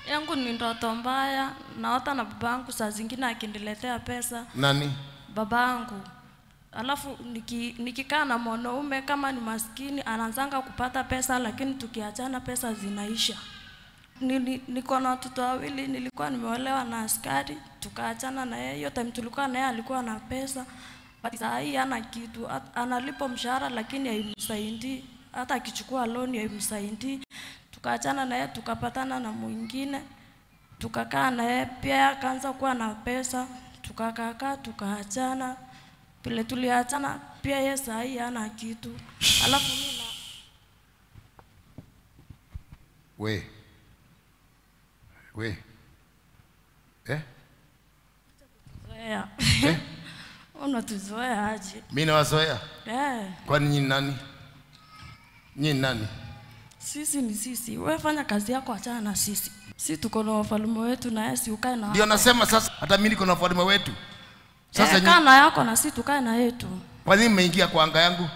yangu ni ndoto mbaya. Naota na babangu saa zingine akiniletea pesa Nani? babangu, alafu niki, nikikaa na mwanaume kama ni maskini anaanzanga kupata pesa, lakini tukiachana pesa zinaisha. Nili, niko na watoto wawili, nilikuwa nimeolewa na askari, tukaachana na yeye. Hiyo time tulikuwa na yeye alikuwa na pesa, but saa hii hana kitu, At- analipa mshahara lakini haimsaidii, hata akichukua loan haimsaidii. Tukaachana na yeye, tukapatana na mwingine, tukakaa na yeye pia, akaanza kuwa na pesa, tukakaakaa, tukaachana. Vile tuliachana pia yeye saa hii hana kitu, alafu mimi na We. We. Eh? zoea Eh? unatuzoea aje? Mimi nawazoea. Eh, Kwani nyinyi nani? Nyinyi nani? sisi ni sisi, wewe fanya kazi yako, achana na sisi. Si tuko na wafalme wetu, na yeye si ukae na Ndio nasema sasa hata mimi niko na ufalme wetu. Sasa eh, nyinyi kaa na yako na sisi tukae na yetu. kwa nini mmeingia kwa anga yangu?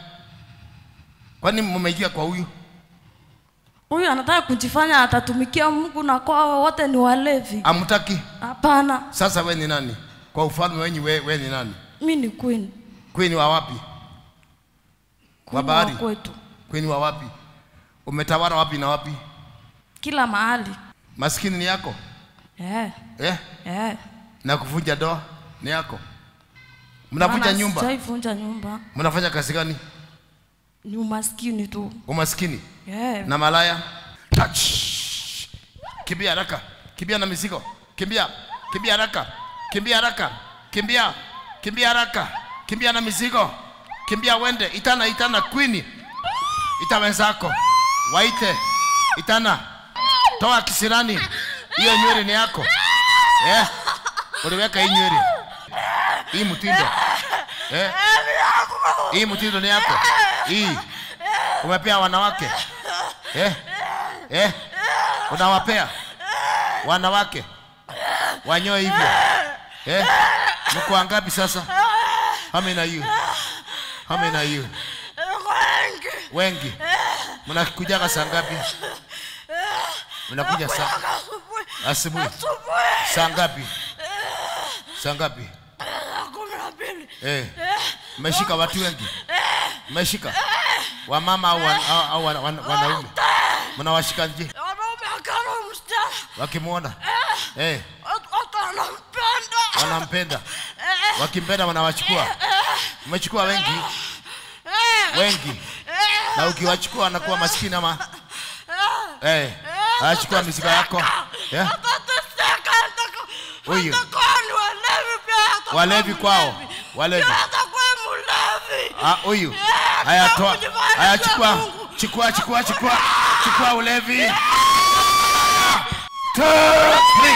Kwa nini mmeingia kwa huyu? Huyu anataka kujifanya atatumikia Mungu na kwao wote ni walevi. Amtaki? Hapana, Sasa we ni nani? Kwa ufalme wenyu we, we ni nani? mi ni queen. Queen wa wapi? Queen bahari? wa kwetu Queen wa wapi? Umetawala wapi na wapi? kila mahali. Maskini ni yako? Eh, Eh? eh. Na kuvunja doa ni yako? Mnavunja Maana nyumba? Sijaivunja nyumba, Mnafanya kazi gani? ni umaskini tu. Umaskini Eh, na malaya? Touch. Kimbia haraka. Kimbia na mizigo. Kimbia. Kimbia haraka. Kimbia haraka. Kimbia. Kimbia haraka. Kimbia na mizigo. Kimbia wende. Itana itana Queen. Ita wenzako. Waite. Itana. Toa kisirani. Hiyo nywele ni yako. Eh? Uliweka hii nywele. Hii mtindo. Eh? Hii mtindo ni yako. Hii. Umepea wanawake. Eh? Eh? Unawapea wanawake wanyoe hivyo. Eh? Mko wangapi sasa? How many are you? How many are you? Wengi. Mnakujaga saa ngapi? Mnakuja saa asubuhi. Saa ngapi? Saa ngapi? Eh. Mmeshika watu wengi. Mmeshika wamama au wan- au- au wan- wan- wanaume. Mnawashika nje wanaume akana msichana wakimwona. Eh, hata anampenda wanampenda. Wakimpenda wanawachukua. Mmechukua wengi wengi, na ukiwachukua wanakuwa maskini ama eh, anachukua mizigo yako eh, atateseka Huyu. atakwani walevi pia atakuwa walevi kwao, mlevi. walevi. Pia atakuwa mlevi Ah, huyu Eh, haya, kwa toa kujifanya haya, kwa chukua Mungu. chukua chukua chukua chukua ulevi. Two, three.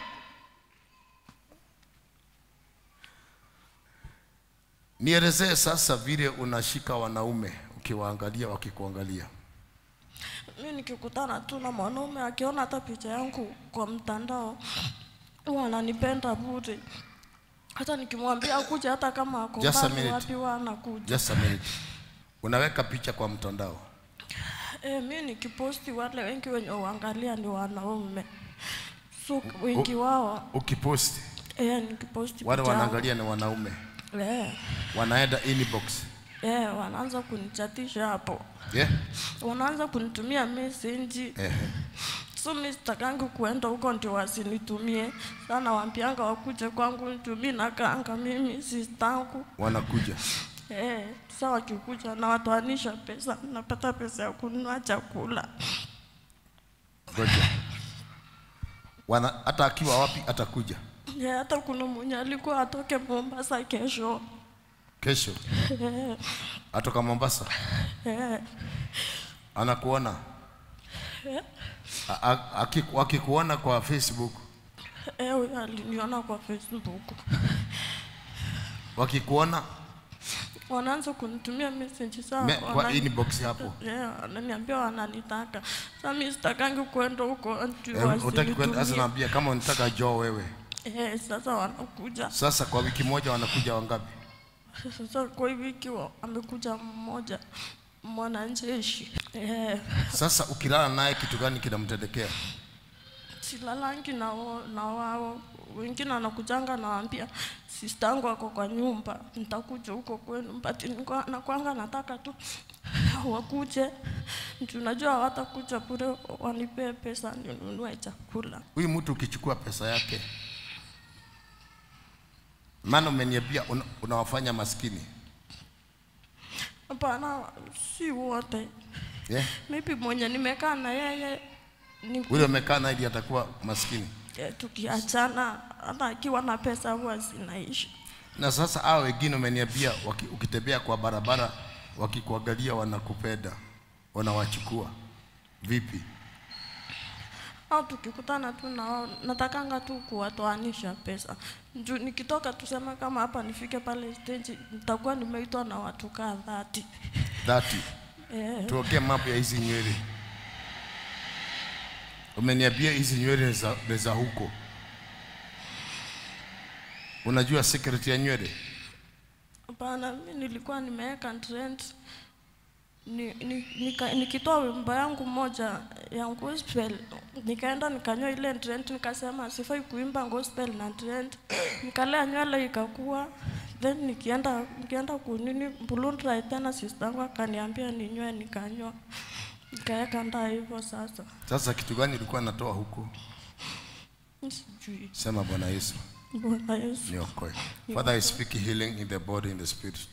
Nielezee sasa vile unashika wanaume ukiwaangalia wakikuangalia. mi nikikutana tu na mwanaume akiona hata picha yangu kwa mtandao huwa ananipenda bure hata nikimwambia kuja hata kama ako Just a mbali minute. wapi huwa anakuja Just a minute. Unaweka picha kwa mtandao. e, mi nikiposti wale wengi wenye uangalia ni wanaume so wengi wao Ukipost e, nikiposti wale picha yangu, wanaangalia ni wanaume, eh, wanaenda inbox. eh, wanaanza kunichatisha hapo Yeah? wanaanza kunitumia message Eh. so mi sitakangi kuenda huko ndio wasinitumie sana wambianga wakuje kwangu nitumie nakaanga mimi sistangu Wanakuja. eh, sa wakikuja nawatoanisha pesa napata pesa ya kununua chakula Ngoja. Wana hata akiwa wapi atakuja. eh, hata kuna mwenye alikuwa atoke Mombasa kesho Kesho eh, atoka Mombasa eh, anakuona. A- a- aki- Akikuona kwa Facebook, eh, huyo aliniona kwa Facebook wakikuona wanaanza kunitumia message saa me- kwa wanani- inbox hapo. Yeah, wananiambia wananitaka. Sasa mimi sitakangi kwenda huko ndio Eh, Utaki kwenda sasa, wasinitumie. naambia kama unataka joo wewe. Eh, sasa wanakuja. Sasa kwa wiki moja wanakuja wangapi? Sasa kwa hii wiki wa- amekuja mmoja mwanajeshi. Eh, Sasa ukilala naye kitu gani kinamtendekea? silalangi na, wa- na wao wengine anakujanga nawaambia sistangu ako kwa nyumba nitakuja huko kwenu but niko- nakwanga nataka tu wakuje juu najua hawatakuja bure wanipee pesa ninunue chakula huyu mtu ukichukua pesa yake maana umeniambia una- unawafanya maskini hapana si wote yeah? maybe mwenye nimekaa na yeye ni ule umekaa na ili atakuwa maskini eh, tukiachana hata akiwa na pesa huwa zinaishi na sasa hao wengine umeniambia waki- ukitembea kwa barabara wakikuangalia wanakupenda wanawachukua vipi au tukikutana tu na wao natakanga tu kuwatoanisha pesa juu nikitoka tuseme kama hapa nifike pale stage nitakuwa nimeitwa na watu kaa dhati dhati eh, tuongee mambo ya hizi nywele umeniambia hizi nywele ni za- ni za huko unajua secret ya nywele hapana mi nilikuwa nimeweka trend ni, ni, nika, nikitoa wimbo yangu moja ya gospel nikaenda nikanywa ile trend nikasema sifai kuimba gospel na trend nikalea nywele ikakuwa then nikienda nikienda kunini bulundra tena sistangu akaniambia ninywe nikanywa nikaweka ndaa hivyo sasa sasa kitu gani ulikuwa natoa huko sijui sema bwana yesu bwana yesu niokoe father i speak healing in the body in the spirit